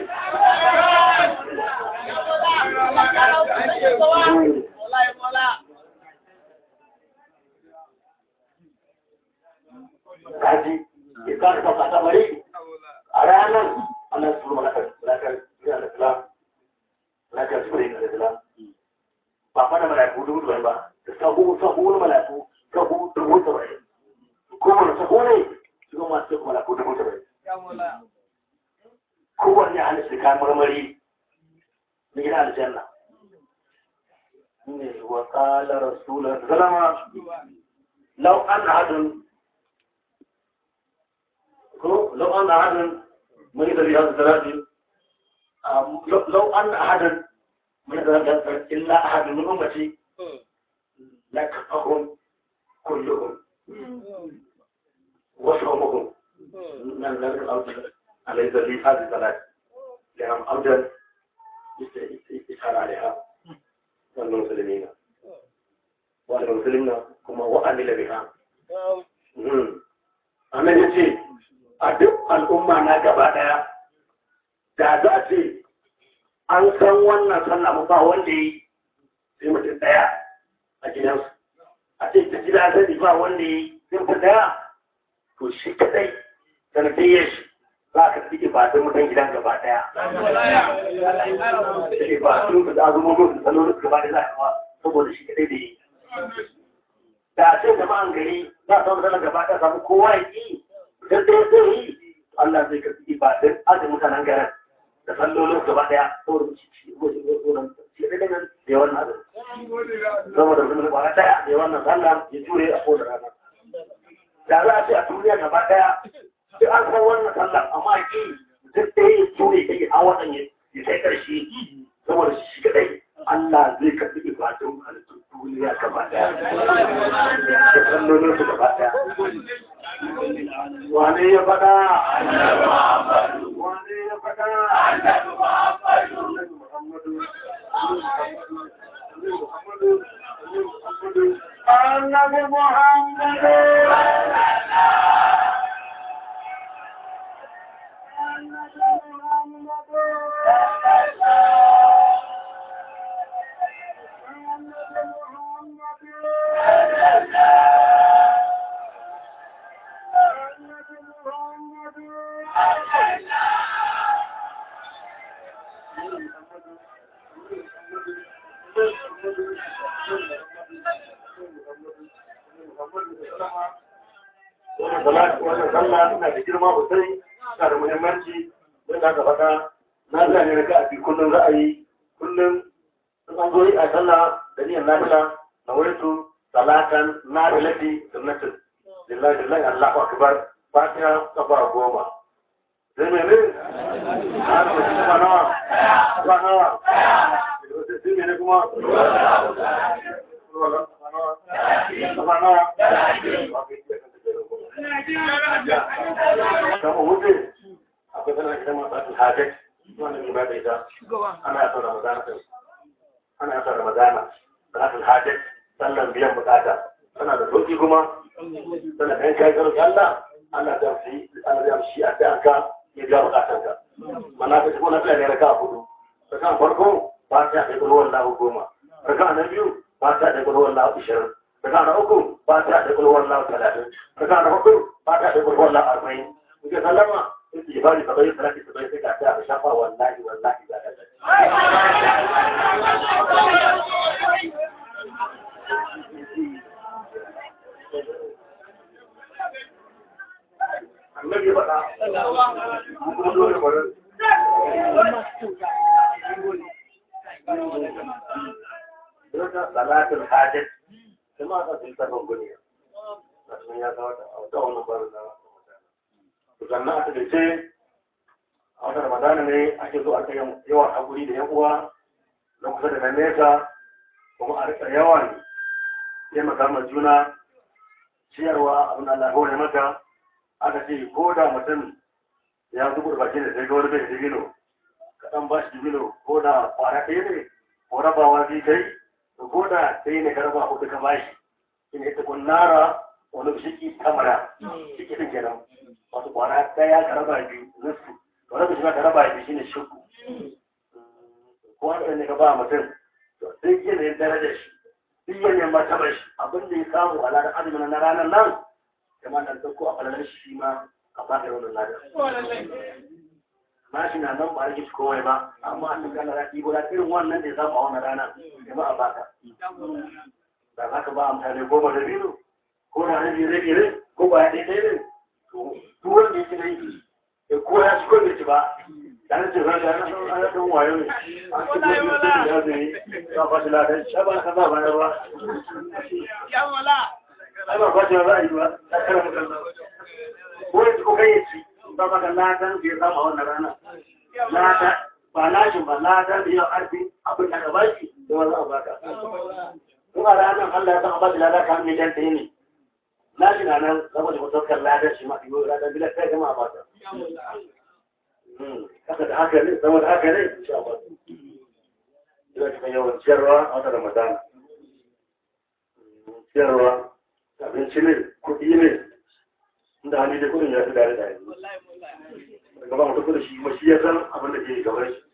kaji ya kare ba ta bari a ranar Allah su malakar malakar yana da kula malakar su bari da kula ba fa da malaiku dubu dubu ba da sahu sahu na malaiku sahu dubu saba'in kowane sahu ne su ga masu malaiku dubu saba'in kowanne an shi kayan marmari na gina aljanna ne wa qala rasulullah sallama law an ahadun لو أن أحدا مريض بهذا الثلاث لو أن أحدا مريض بهذا إلا أحد من أمتي لكفهم كلهم وصومهم من ذلك الأرض على ذلك هذه الثلاث لأنهم أرضا يسأل عليها والمسلمين والمسلمين كما وعمل بها أنا يجي a duk al'umma na gaba ɗaya da za a ce an san wannan sallah ba wanda yi sai mutum ɗaya a gidansu a ce ta gida zai ba wanda yi sai mutum ɗaya to shi kadai sanadiyyar shi za ka fi ibadun mutan gidan gaba ɗaya da ibadun da azumomin da salolin gaba ɗaya za ka saboda shi kadai da yi da a ce jama'an gari za a samu sallah gaba ɗaya samu kowa ya yi da zai zai yi Allah zai karɓi ibadun azin mutanen garin da sallolin gaba daya saboda shi da nan da yawan azin saboda zumin kwana daya da yawan nan sallah ya jure a kowace rana da za a ce a duniya gaba daya sai an san wannan sallah amma ki duk da ya jure ya a wannan ya kai karshe saboda shi kadai Allah zai karɓi ibadun halittun duniya gaba daya da sallolin su gaba daya wane ya faɗa wane ya faɗa annabi muhammadu annabi muhammadu annabi muhammadu wannan sallah suna da girma sosai suna da muhimmanci don da aka faɗa na zane na ga abi kullum ra'ayi kullum in an zo yi a sallah da niyyar nafila na waitu salatan nafilati sunnatin lillahi lillahi allahu akbar fatiha kafa goma sai mai ne na ko kuma nawa ba nawa sai mai ne kuma kafa nawa kama wuce akwai sanar da masu hajjaj wanda mai ba da ita ana yasa ramadana ɗin ana yasa ramadana salatul hajjaj sallan biyan bukata tana da sauki kuma tana da yanka ya Allah Allah ta fi Allah ya shi a da ka ya ga bukatan ka mana ka kuma na tsaya ne raka hudu raka farko ba ta da kullu wallahu goma raka na biyu ba ta da kullu wallahu ishirin raka na uku ba ta da kullu wallahu talatin raka na hudu ba ta da kullu wallahu arba'in kuke sallama sai bari ka bai salati ka bai sai ka ta shafa wallahi wallahi da ka annabi faɗa kuma dole bari Dota salatul hajat kuma ka sun tafi guni. Nasu ya ga wata wata wannan barin da sannan a takaice a wata ramadana ne ake zo a kai yawan haƙuri da yan uwa na kusa da na nesa kuma a rika yawan taimaka ma juna ciyarwa abin Allah hore maka aka ce ko da mutum ya zubu da bakin da sai ga wani bai dibino ka dan ba shi dibino ko da kwara ɗaya ne ko rabawa zai kai ko da ɗaya ne ka raba hudu ka bashi in ita kun nara wani shiki kamara shiki din kenan wato kwara ɗaya ka raba biyu nusu to rabu shi ka raba biyu shine shukku ko haka ne ka ba mutum to sai yanayin darajar shi duk yanayin martabar shi abin da ya samu a ladar azumin na ranar nan kamar nan dauko a falalar shi ma a baka wannan ladar na shi na nan ba rage shi komai ba amma an duka ladar ɗigo da irin wannan da ya samu a wannan rana kama a baka da za ka ba mutane goma da biyu ko na rabi rabi ne ko ba ya ɗaya ne to duk wanda ya ci na yi ko ya ci ko bai ci ba dan ce ba da ana dan wayo ne an ci da da ya zai ba ba da dan shaba ka ba ba ba Ya wala. ai ba ba da ba yi ba ta kara mu kan ko ya ko kai ci ba ba da ladan da ya samu a wannan rana lada ba lashin ba ladan da ya arfi abin da ka ba shi da wannan a baka kuma ranar Allah ya san a ba da lada kan miliyan ɗaya ne lashin na nan saboda mutukar ladan shi ma iyo ladan bila kai kama a baka haka da haka ne zama da haka ne insha Allah ina cikin yawan ciyarwa a wata Ramadan ciyarwa abinci ne kuɗi ne inda hali da kuɗin ya fi dare da yanzu daga ba mutu kuɗi shi kuma shi ya san abin da ke gaban shi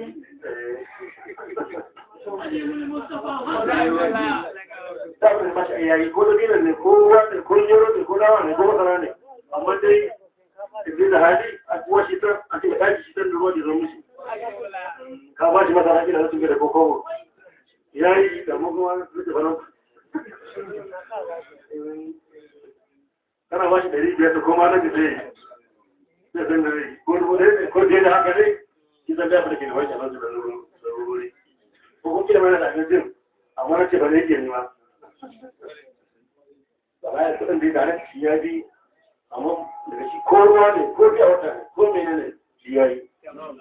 da abin da mashi ayyayi ko da dinan ne ko wani ko yaro ne ko dawa ne ko masara ne amma dai idan da hali a kuwa shi ta a cikin daji shi ta da ruwa da zama shi ka ba shi masara kila na tuke da kokobo ya yi da muguwa da fanan kana ba shi ɗari biyar da koma na da zai zai san da zai ko ko da da haka dai shi zan dafa da ke da wani shanar da rururi ko kuma kila mana da abincin amma na ce ba zai ke nema ba ba ya kudin da ya tare shi ya bi amma daga shi ko ruwa ne ko biya wata ne ko mene ne shi ya yi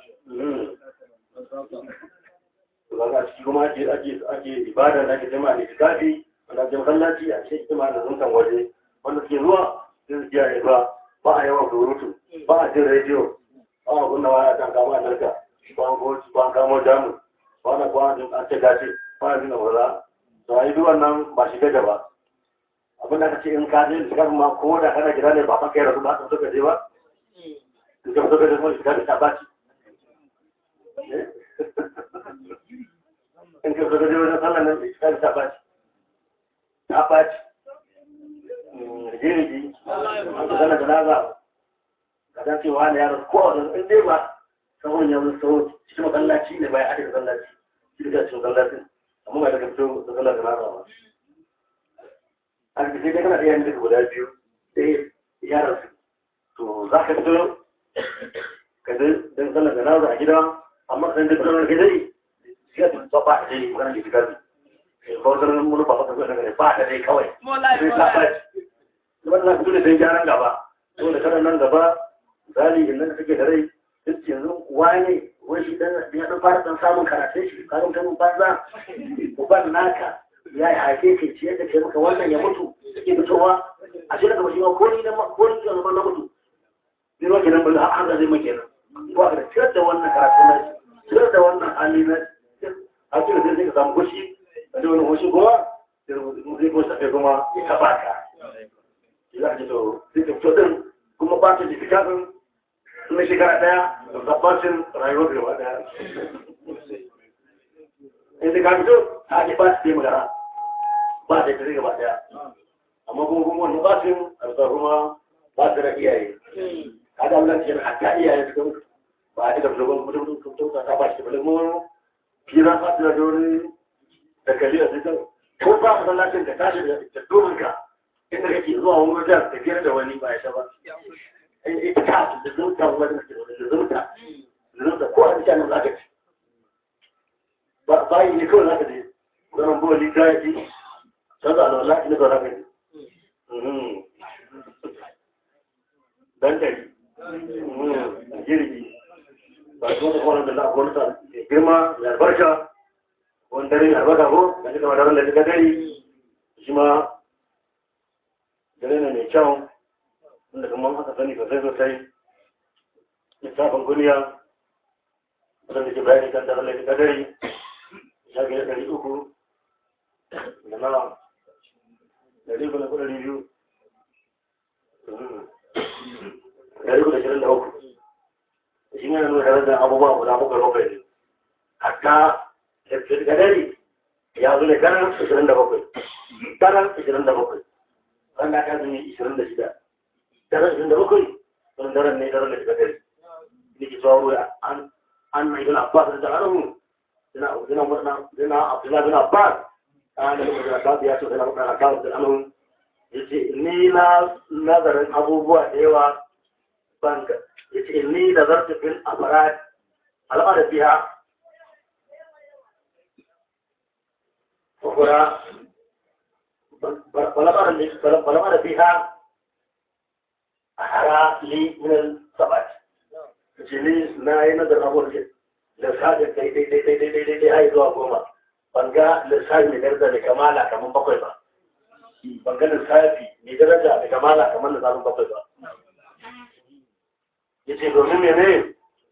ba ga shi kuma ake ake ake ibada da ake jama'a ne tikafi wanda ake masallaci a cikin jama'a da zuntan waje wanda suke zuwa sai su kiyaye ba ba a yawan surutu ba a jin rediyo ba a kunna waya kan kama a narka ba a ko ba a kamo jamus ba na kwana an ce gashi ba a jin abuwa to a yi duk wannan ba shi gaja ba abin da aka ce in ka je shiga ma ko da kana gida ne ba fa kai rasu ba ka suka je ba in ka suka je kuma shiga da ta baci in ka suka je wajen sallan nan shiga da ta baci ta baci jirgi an ka zana janaza ka dan cewa ne yaro ko a wajen in dai ba sahun ya wani saho cikin masallaci ne bai ake da sallaci shi da cikin masallacin amma ba daga fito da sallar janaza ba an sai dai kana da yayin da guda biyu sai ya rasu to za ka fito ka zai don sallar da nazo a gida amma kan da sallar gida ne sai ka ba ba da dai kana da gidan ko sallar mun ba ka ga ne ba da dai kawai sai ka ba kuma za ka fito da sai gyaran gaba to da kana nan gaba zali in nan kake da rai duk yanzu wani wai shi dan ya dan fara dan samun karatun shi ka ga mutum banza uban naka ya yi haife ke ciyar da ke maka wannan ya mutu suke fitowa a shi daga mashi ma ko ni na ko ni na na mutu zai ma kenan bala har zai ma kenan ko a ciyar da wannan karatu na shi ciyar da wannan hali na a cikin sai ka samu kushi a da wani kushi kuma zai kuma shafe kuma ya taba ka za a ce to zai ka fito din kuma ba ta jiki kafin na shekara daya da tabbacin rayuwar gaba daya in ka fito a ake ba su magana ba da kare gaba daya amma kuma kuma wannan ba su arsa kuma ba su da iyaye kada Allah ce hatta iyaye su kuma ba a da dogon mutum mutum mutum ta ba shi bale mu kira fa da dole da kaliya sai ta ko ba ka lafiyar da tashi da domin ka inda kake zuwa wani wajen da kira da wani ba ya ba ita ta da zuta wani da zuta da zuta ko a cikin zaka ci bayi ne kawai zaka je wannan boli ta yi canza alwala ina ba zaka je dan dari jirgi ba su wata kwanan da za a gwamnata mai girma mai albarka wani dare mai albarka ko da shi kama daren da shi dare shi ma dare ne mai kyau wanda kuma aka sani sosai sosai littafin duniya wanda ke bayani kan daren laifin kadari shafi na ɗari uku da na ɗari uku na ɗari biyu ɗari uku da shirin da uku shi ne nuna darajar abubuwa guda bakwai bakwai ne hatta laifin kadari ya zo ne karan ashirin da bakwai karan ashirin da bakwai wanda aka zumi ashirin da shida daren ashirin da bakwai wani daren ne daren laifin kadari ne ke tsawo an أن ابن عباس رضي الله عنه دنا دنا دنا عبد الله بن عباس كان له مدرسات يا شيخ ابن عباس رضي الله عنه yace ni na nazarin abubuwa da yawa banka yace ni nazartu fil afrad al'ada biha ukura balabara li balabara biha ahara li min al-sabat jini na yi nazarin abubuwan lissafin daidai daidai daidai daidai har zuwa goma ban ga lissafi mai daraja da kamala kamar bakwai ba ban ga lissafi mai daraja da kamala kamar lissafin bakwai ba ya ce domin mene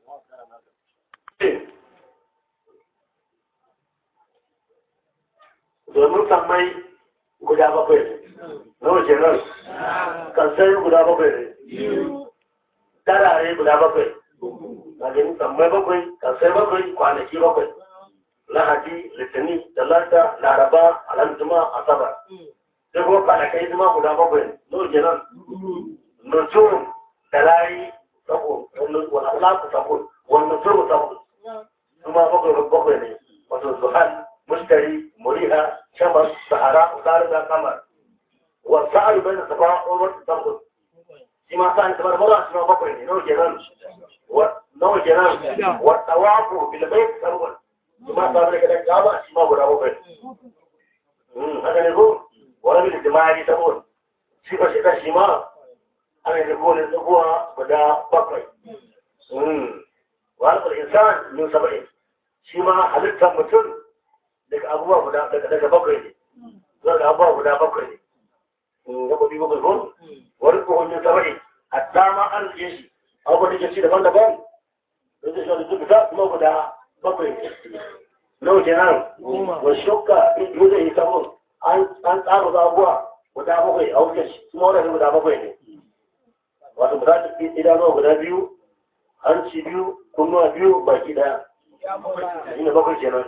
domin sammai guda bakwai ne na wace nan kansai guda bakwai ne tarare guda bakwai wajen sammai bakwai kasai bakwai kwanaki bakwai lahadi litini talata laraba alhamduma asabar sai kuma kwanakai zuma guda bakwai no kenan nujum da layi sabo wani alaƙu sabo wani nujum sabo zuma bakwai bakwai ne wato zuhal mushtari muriha shamar sahara usari da kamar wasu a'ayu bai da safa umar sabo shi ma sa'an kamar mara shi ma bakwai ne no kenan nawa kenan wa tawafu bil bayt sarwan kuma ta da kada kaba shi ma guda bakwai mm haka ne ko wala bil jama'i sabon shi ba shi da shi ma ana da ko ne tsakuwa guda bakwai mm wa al insan min sab'in shi ma halittar mutum daga abubuwa guda daga daga bakwai ne zuwa da abubuwa guda bakwai ne mm gaba bi bakwai ko wani ko min sab'in hatta ma an yi shi abubuwa da ke ci daban-daban da zai shaɗu duk da kuma guda bakwai nau kenan wa shukka in zai yi sabon an tsara zabuwa guda bakwai a wuce shi kuma wadanda guda bakwai ne wato guda idanuwa guda biyu hanci biyu kunnuwa biyu baki daya ina bakwai kenan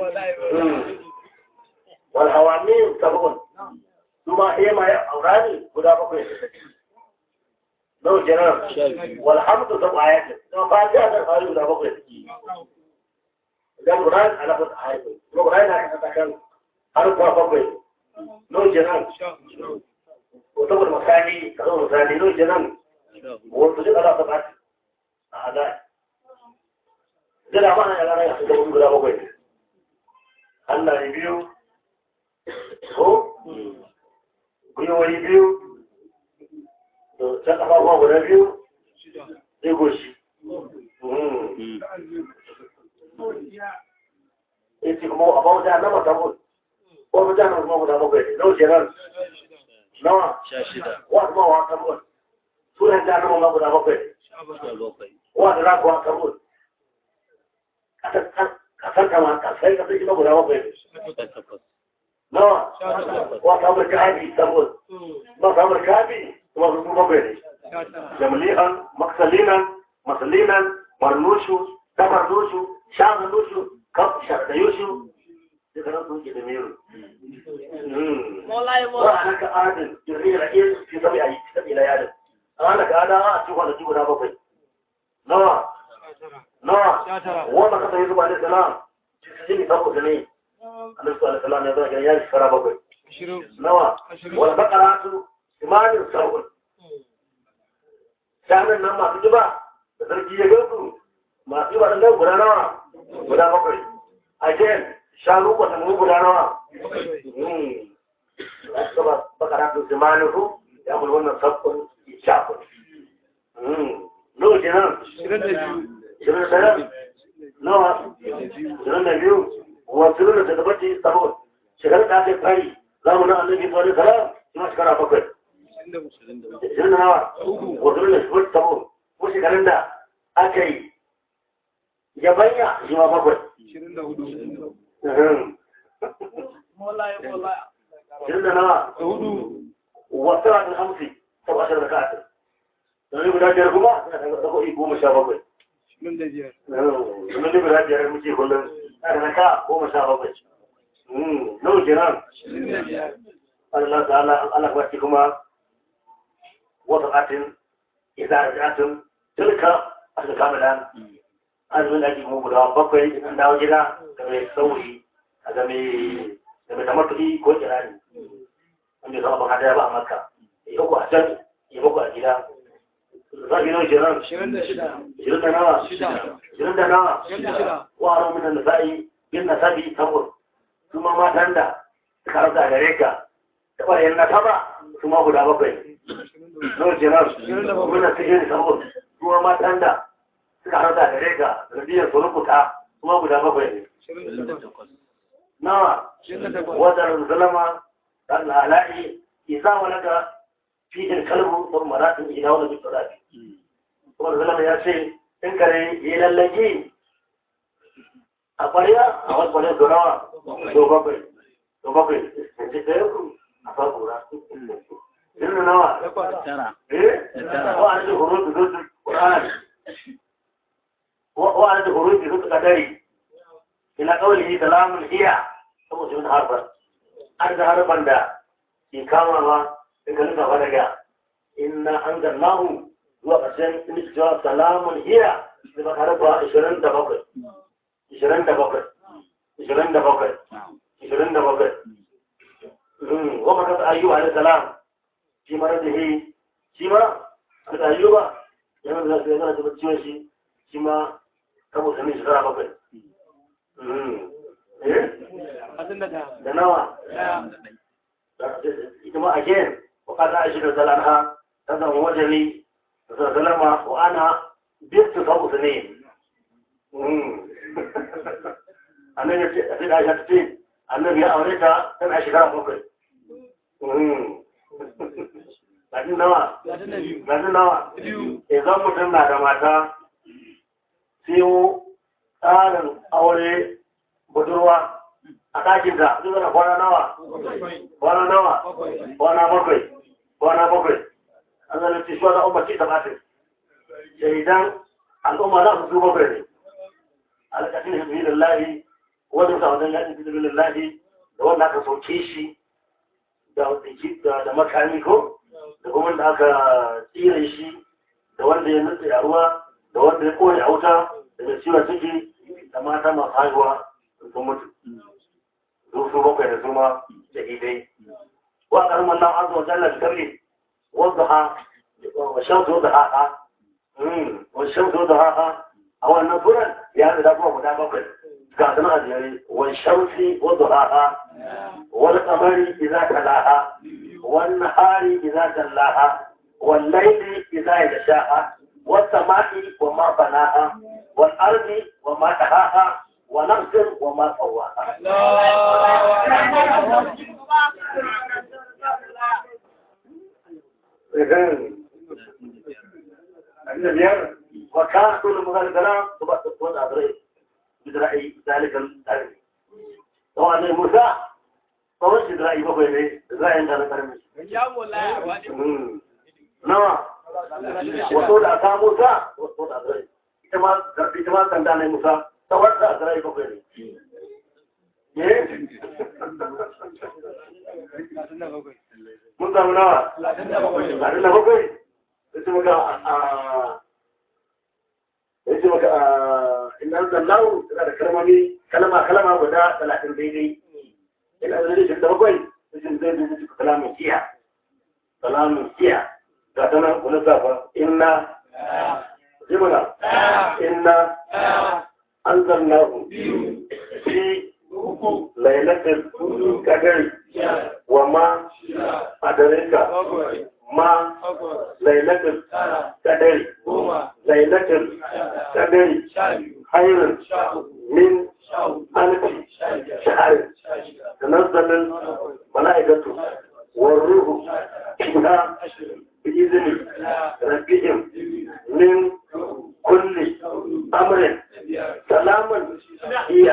wal hawamin sabon kuma ema ya aurani guda bakwai نو جنان والحمد سبع آيات نو فاتحة الفاري ولا بقى جاب قرآن على قد آيات نو قرآن على قد كان حرف بقى نو جنان وتبر مساني كذا مساني نو جنان وتجد على سبعة هذا جل ما أنا أنا يا أخي تقول ولا بقى الله ريبيو هو بيو ريبيو ta ƙafafuwa guda biyu sai goshi ya ce kuma a bauta na mata ko ko mata na kuma guda bakwai ne nau kenan nawa wa kuma wa kabul sunan ta nama guda bakwai wa da rakuwa kabul kasar kama kasai kasai shi guda bakwai ne nawa wa kamar kabi kabul ba kamar kabi kuma su bakwai ne jamli'an maksalinan masalinan marnushu tabarnushu shaganushu kaf shardayushu duka nan sun ke da meru ba a naka adin jirgin ra'ayi fi sabi a yi sabi na yadin a naka ada a cikin kwanaki guda bakwai nawa nawa wanda kasa yi zuba da salam cikin jini saboda ne annabi sallallahu alaihi wasallam ya zama gidan yari shekara bakwai nawa wal baqaratu imanin sahun shanan nan masu jiba da sarki ya gansu masu jiba da nan guda nawa guda bakwai again shanu kwata mu guda nawa saba baqaratu imanin su ya bul wannan sabon shafin lokaci nan shirin da ɗaya nawa shirin da biyu wasu da tabbaci sahun shekarar da aka yi fari zamanin annabi sallallahu alaihi wasallam kuma shekara bakwai ishirin da nawa wasu da shi tabo ko shekarun da aka yi yabanya shi ma bakwai ishirin da nawa wasu da hamsi sau ashirin da ka'atin domin guda biyar kuma suna da zako'i goma sha bakwai domin da guda biyar muke kullum na da ka goma sha bakwai nau kenan Allah ta'ala Allah ba shi kuma wata katin idan rajatun tilka aka kamala azumin da ake mu guda bakwai idan dawo gida da mai sauri da mai da mai tamattuki ko kirani wanda zama ba kada ba a makka ya uku a can ya uku a gida za ki nau kenan shirin da nawa shirin da nawa wa haramun da nasa'i bin nasabi tabur kuma matan da suka rasa gare ka taɓa yin nasaba kuma guda bakwai nau kenan muna cikin sabon kuma matan da suka rasa gare ka radiyar su rubuta kuma guda bakwai ne nawa wadda zalama ɗan lala'i isa wani ga fitin kalbu sun maratin ina wani bin tsarafi wadda zalama ya ce in kare yi lallaki a ƙwarya a wasu ƙwarya da nawa to bakwai to bakwai ce ɗaya ku a fakura Jirna nawa? Eh? Wa'ana da horo da zuwa Ƙur'an. Wa'ana da horo da zuwa ƙadari. Ina ƙaulihi salamun iya saboda yin harfar. An da harfar da ke kama ma in ka nuka fa daga inna an zannahu zuwa ƙarshen in cewa salamun iya da ba harfa ishirin da bakwai. Ishirin da bakwai. Ishirin da bakwai. Ishirin da bakwai. Wa maka ayyuwa alaihi salam shi ma da he shi ma a da ayyuba yana da zai yana da ciwon shi shi ma kabo sami shekara bakwai da nawa ita ma again wakata a shirin zalanha ta zama wajeni da zalama wa ana bintu kabo sami annabi ya ce a sai da aisha ta ce annabi ya aure ta tana shekara bakwai Gajin nawa? Gajin nawa? Idan mutum na da mata, siyo tsarin aure budurwa a ɗakinta, zai zana kwana nawa? Kwana nawa? Kwana bakwai. Kwana bakwai. An zana ce shi wani umarci ta batin. Sai idan al'umma na su bakwai ne. Alƙashin hizbi lillahi, wanda sa wajen yaƙin hizbi lillahi, da wanda aka sauke shi, da makami ko da kuma da aka tsire shi da wanda ya nutse a ruwa da wanda ya koya a wuta da mai ciwon ciki da mata masu haihuwa sun mutu su su bakwai da suma da idai wa karamar nan an zuwa jallar karni wanda ha wa shan zo da haka wa shan zo da haka a wannan suran ya da kuma guda bakwai ga suna a jere wa shamsi wa duhaha والقمر إذا تلاها والنهار إذا جلاها والليل إذا يغشاها والسماء وما بناها والأرض وما دهاها ونفس وما سواها وكان كل مغلقنا تبقى أدري بدرأي ذلك الأرض وأن موسى tsawon shi zira'i bakwai ne zira'in da na karmi. Nawa, wato da aka Musa, wato da zirai, ita ma sanda na Musa, tsawon da zira'i bakwai ne. Ne? Mun samu nawa? Talatin da bakwai? Yace maka a yace maka a inna zallahu tana da kalmomi kalma kalma guda talatin daidai. ina da rikin da bakwai rikin zai zai zai kalamun kiya kalamun kiya ga ta nan kuna safa inna jimina inna an zanna fi lailatul kadari wa ma adarika ma lailatul kadari lailatul kadari hayrun min alfi shahar تنزل الملائكة والروح ina بإذن ربهم من كل أمر سلام هي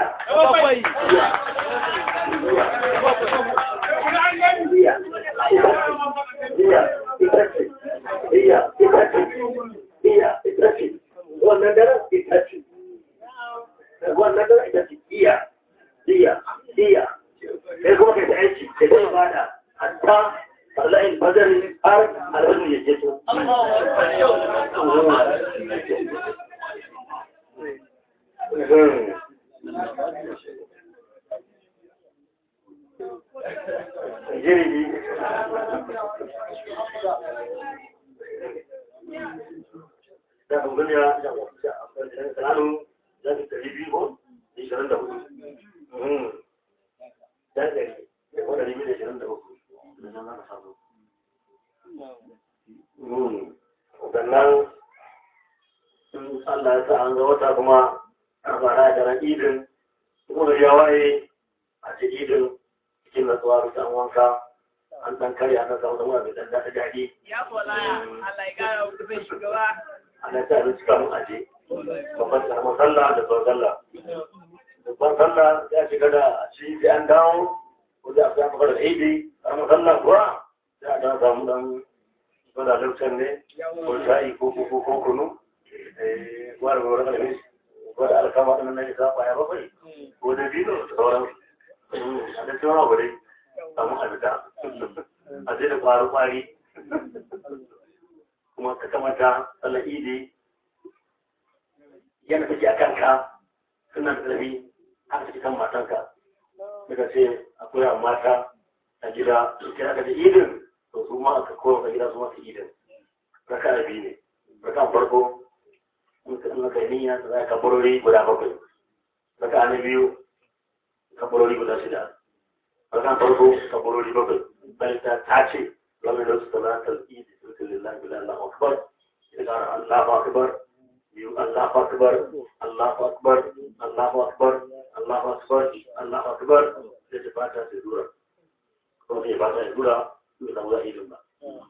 هي هي إتاتي هي إتاتي هي إتاتي والنجرة إتاتي والنجرة إتاتي هي هي هي sai kuma kai ta aiki da zai bada hatta Allah badar har alwani ya je to jirgi da duniya da wasu tsanu da su ɗari biyu ko ishirin da hudu da ɗari da kuma ɗari biyu da ishirin da hudu da nan za ka samu sannan in Allah ya sa an ga wata kuma an fara da ran idin kuma da ya waye a ce idin cikin natsuwa bisa an wanka an dan karya na samu zama mai dan daɗa daɗi Ya kolaya, Allah ya kara wuce bai shugaba. ana ta abinci kamun aje babban karamar sallah da babban sallah babban sallah ya shiga da a ci sai an dawo ko da a samu fara idi karamar sallah kuwa sai a dan samu dan wanda lokacin ne ko shayi ko ko ko kunu eh ko da wurin kalmi ko da alkama din nan ka ba ya bakwai ko da dino da sauran a da tsara bare samu abita a je da kwari kwari kuma ka kamata sallar idi yana take a kanka suna da ƙarfi haka take kan matanka daga ce akwai mata a gida sai aka da idin to su ma aka kowa a gida su masu idin raka da biyu ne raka farko in ka nuna kai niyya da za ka kabarori guda bakwai raka na biyu kabarori guda shida raka farko kabarori bakwai bayan ta tace lamar da su talatar idi sulkin lillahi bila Allah akbar idan Allah akbar biyu Allah akbar Allah akbar Allah akbar Allah akbar Allah akbar sai ta fata sai dura ko sai ba ta dura da samu idin ba.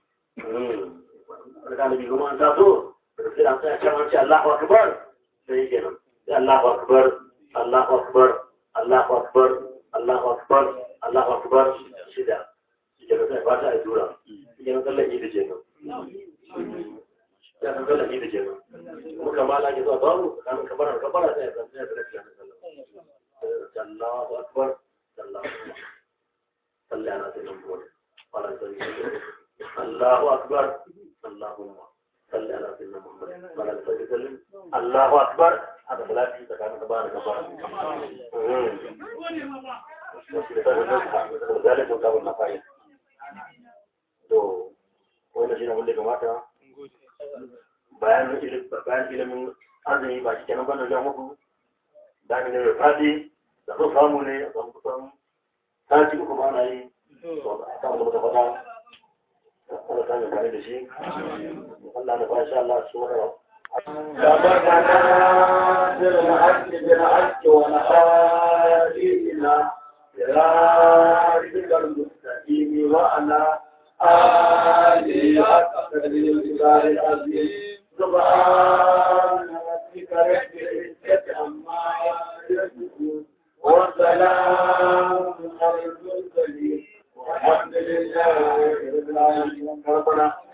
Daga da biyu an taso, da sai an tsaya can an ce Allahu Akbar, sai yake nan. Sai Allahu Akbar, Allahu Akbar, Allahu Akbar, Allahu Akbar, Allahu Akbar, shida. Shi ke sai fata a dura. Shi ke nan tsallan idi ke nan. Ya san tsallan idi ke nan. Kuma kamala ke zuwa babu, kamin kabara kabara sai ya san sai ya san sai ya san Allahu Akbar, Allahu Akbar. صلى على سيدنا محمد وعلى سيدنا الله أكبر اللهم صل على سيدنا محمد وعلى سيدنا وسلم الله أكبر هذا ثلاثة تكامل تبارك الله ذلك مقام النفائل to wanda shi na wanda kamata bayan bayan ilimin azumi ba shi kenan bane ga muku da ne mai fadi da so samu ne a samu kusan sati uku ba na yi kan da faɗa Allah ta mai da shi Allah da fasha Allah su wara سبقنا بالحق بالحق ونحاسبنا صراطك المستقيم وعلى آله حق قدره الجلال العظيم سبحان ربك رب العزة عما يصفون وسلام على المرسلين والحمد لله رب العالمين ربنا